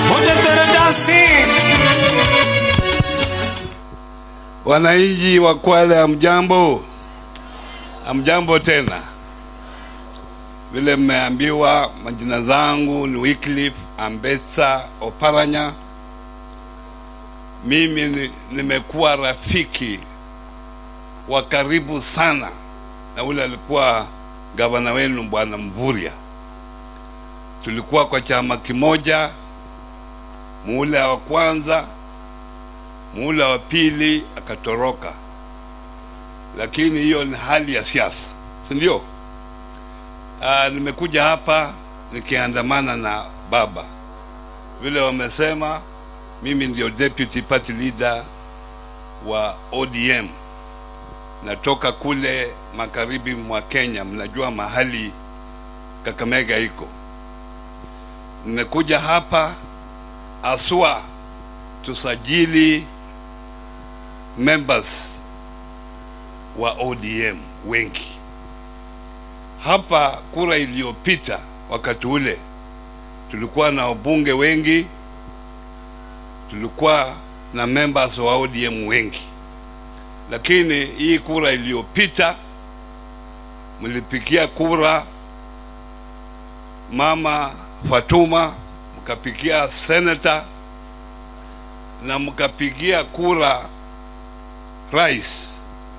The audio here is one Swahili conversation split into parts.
Moja taradasi. Wananchi wa Kwale, hamjambo? Hamjambo tena. Vile mmeambiwa, majina zangu ni Wycliffe Ambetsa Oparanya. Mimi ni- nimekuwa rafiki wa karibu sana na ule alikuwa gavana wenu Bwana Mvurya. Tulikuwa kwa chama kimoja, muhula wa kwanza muhula wa pili akatoroka, lakini hiyo ni hali ya siasa, si ndio? Ah, nimekuja hapa nikiandamana na baba, vile wamesema mimi ndio deputy party leader wa ODM, natoka kule magharibi mwa Kenya, mnajua mahali Kakamega iko. Nimekuja hapa aswa tusajili members wa ODM wengi. Hapa kura iliyopita, wakati ule tulikuwa na wabunge wengi, tulikuwa na members wa ODM wengi, lakini hii kura iliyopita mlipigia kura mama Fatuma, mkapigia senator na mkapigia kura rais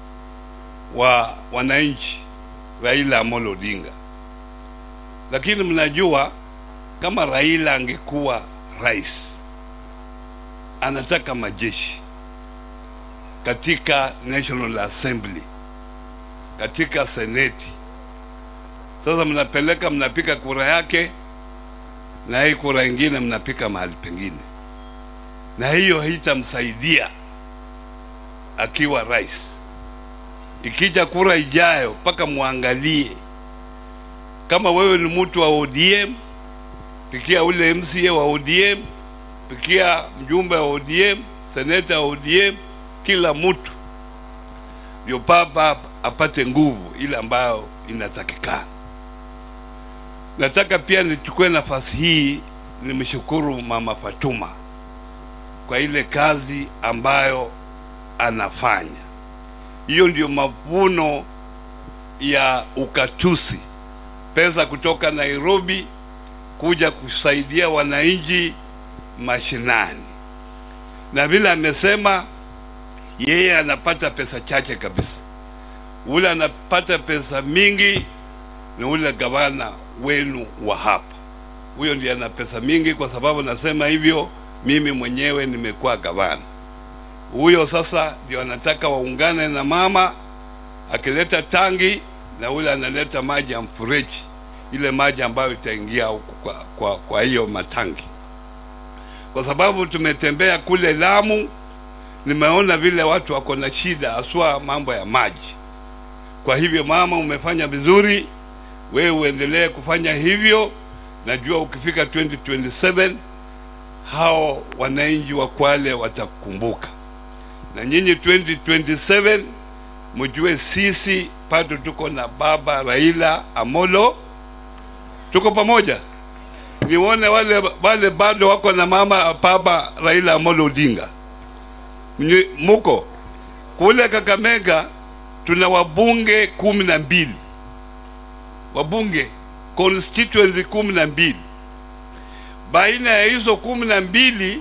wa wananchi Raila Amolo Odinga. Lakini mnajua kama Raila angekuwa rais, anataka majeshi katika National Assembly, katika seneti. Sasa mnapeleka mnapika kura yake, na hii kura ingine mnapika mahali pengine na hiyo haitamsaidia akiwa rais. Ikija kura ijayo, mpaka muangalie kama wewe ni mtu wa ODM, pikia ule MCA wa ODM, pikia mjumbe wa ODM, seneta wa ODM, kila mtu ndio baba apate nguvu ile ambayo inatakikana. Nataka pia nichukue nafasi hii nimshukuru Mama Fatuma kwa ile kazi ambayo anafanya. Hiyo ndio mavuno ya ukatusi, pesa kutoka Nairobi kuja kusaidia wananchi mashinani, na vile amesema yeye anapata pesa chache kabisa. Ule anapata pesa mingi ni ule gavana wenu wa hapa, huyo ndiye ana pesa mingi. Kwa sababu nasema hivyo, mimi mwenyewe nimekuwa gavana. Huyo sasa ndio anataka waungane na mama, akileta tangi na ule analeta maji ya mfereji, ile maji ambayo itaingia huku kwa, kwa, kwa hiyo matangi, kwa sababu tumetembea kule Lamu, nimeona vile watu wako na shida, haswa mambo ya maji. Kwa hivyo mama, umefanya vizuri, wewe uendelee kufanya hivyo. Najua ukifika 2027 hao wananchi wa Kwale watakumbuka, na nyinyi 2027 mjue sisi bado tuko na baba Raila Amolo, tuko pamoja. Nione wale wale bado wako na mama baba Raila Amolo Odinga, Mnye- muko kule Kakamega, tuna wabunge kumi na mbili wabunge constituency kumi na mbili baina ya hizo kumi na mbili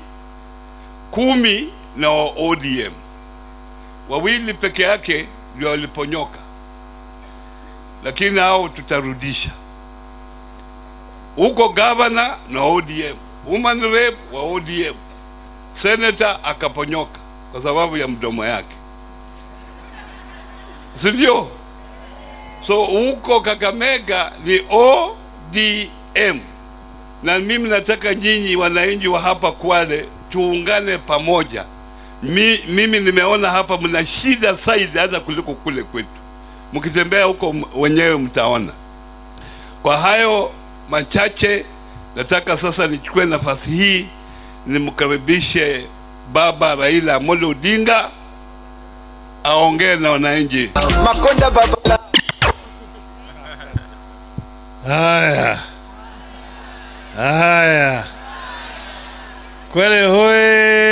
kumi na wa ODM wawili peke yake ndio waliponyoka, lakini hao tutarudisha huko. Gavana na ODM, woman rep wa ODM, senator akaponyoka kwa sababu ya mdomo yake, si ndio? So huko Kakamega ni ODM na mimi nataka nyinyi wananchi wa hapa Kwale tuungane pamoja. Mi, mimi nimeona hapa mna shida zaidi hata kuliko kule kwetu. Mkitembea huko m- wenyewe mtaona. Kwa hayo machache, nataka sasa nichukue nafasi hii nimkaribishe Baba Raila Amolo Odinga aongee na wananchi. Makonda baba Haya, haya, Kwele hoye!